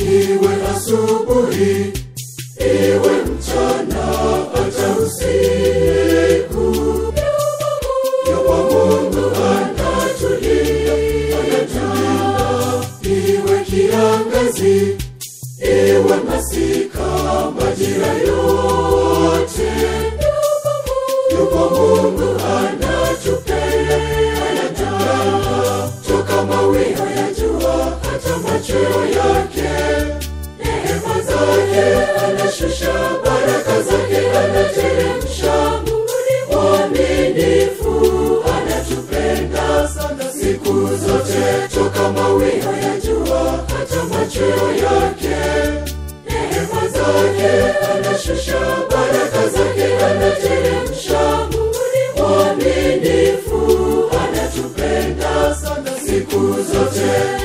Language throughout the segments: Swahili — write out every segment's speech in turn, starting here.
iwe asubuhi, iwe mchana, hata usiku. Yupo Mungu anatulinda, anatulinda, iwe kiangazi, iwe masika, majira yote. Yupo Mungu anatupenda, anatupenda, toka mawio ya jua hata machweo yake. Rehema zake anashusha, baraka zake anateremsha. Mungu ni mwaminifu, anatupenda sana siku zote, toka mawio ya jua hata machweo yake. Rehema zake anashusha, baraka zake anateremsha. Mungu ni mwaminifu, anatupenda sana siku zote.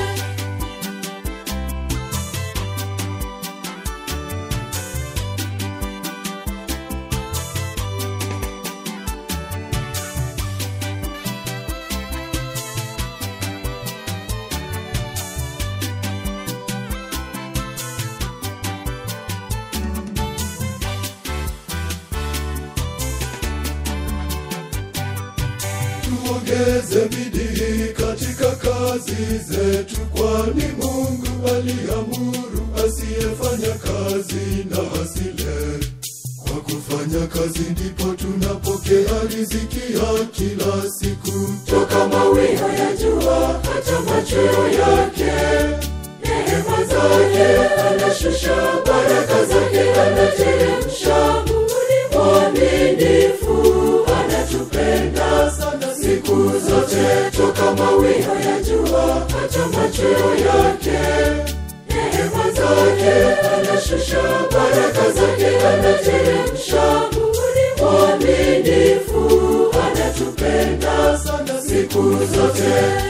Tuongeze bidii katika kazi zetu, kwani Mungu aliamuru asiyefanya kazi na asile. Kwa kufanya kazi ndipo tunapokea riziki ya kila siku, toka mawio ya jua hata machweo yake. Rehema zake anashusha, baraka zake anateremsha. Mungu ni mwaminifu, anatupenda sana siku zote, toka mawio ya jua hata machweo yake. Rehema zake anashusha, baraka zake anateremsha. Mungu ni mwaminifu, anatupenda sana siku zote.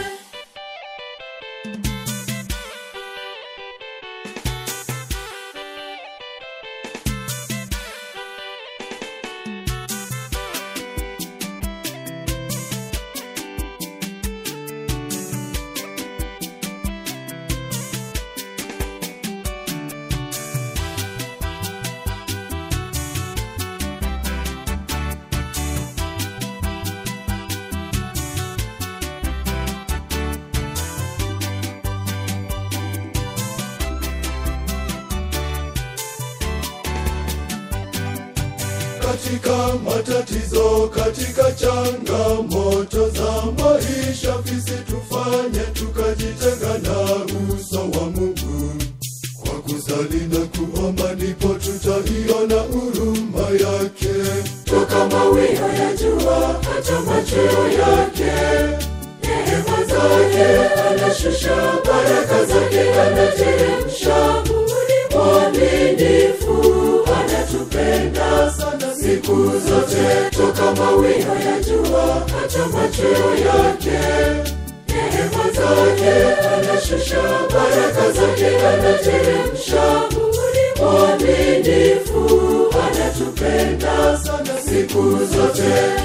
katika matatizo, katika changamoto za maisha, visitufanye tukajitenga na uso wa Mungu. Kwa kusali na kuomba, ndipo tutaiona huruma yake, toka mawio ya jua hata machweo yake. Rehema zake anashusha, baraka zake anateremsha. Mungu ni mwaminifu, anatupenda sana siku zote, toka mawio ya jua hata machweo yake. Rehema zake anashusha, baraka zake anateremsha. Mungu ni mwaminifu, anatupenda sana siku zote.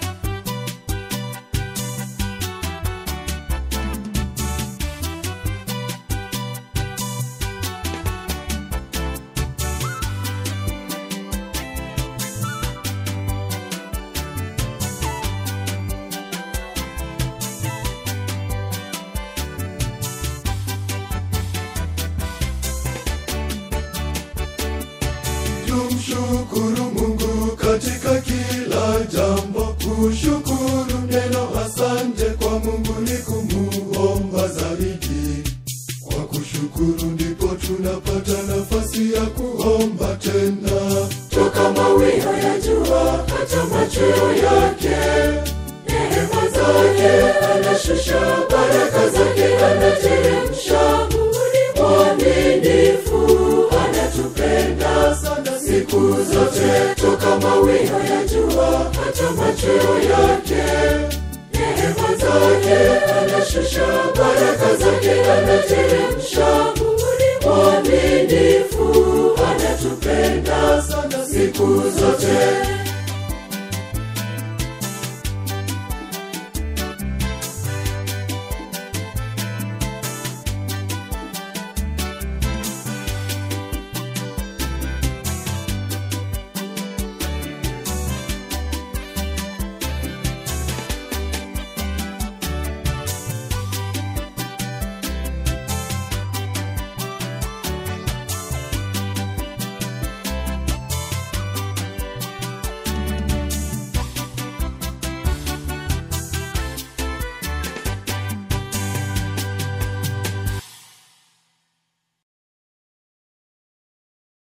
Tumshukuru Mungu katika kila jambo, kushukuru neno asante kwa Mungu ni kumuomba zaidi. Kwa kushukuru ndipo tunapata nafasi ya kuomba tena, toka mawio ya jua hata machweo yake. Rehema zake anashusha, baraka zake anateremsha. Mungu ni mwaminifu, anatupenda sana siku zote, toka mawio ya jua hata machweo yake. Rehema zake anashusha, baraka zake anateremsha. Mungu ni mwaminifu, anatupenda sana siku zote.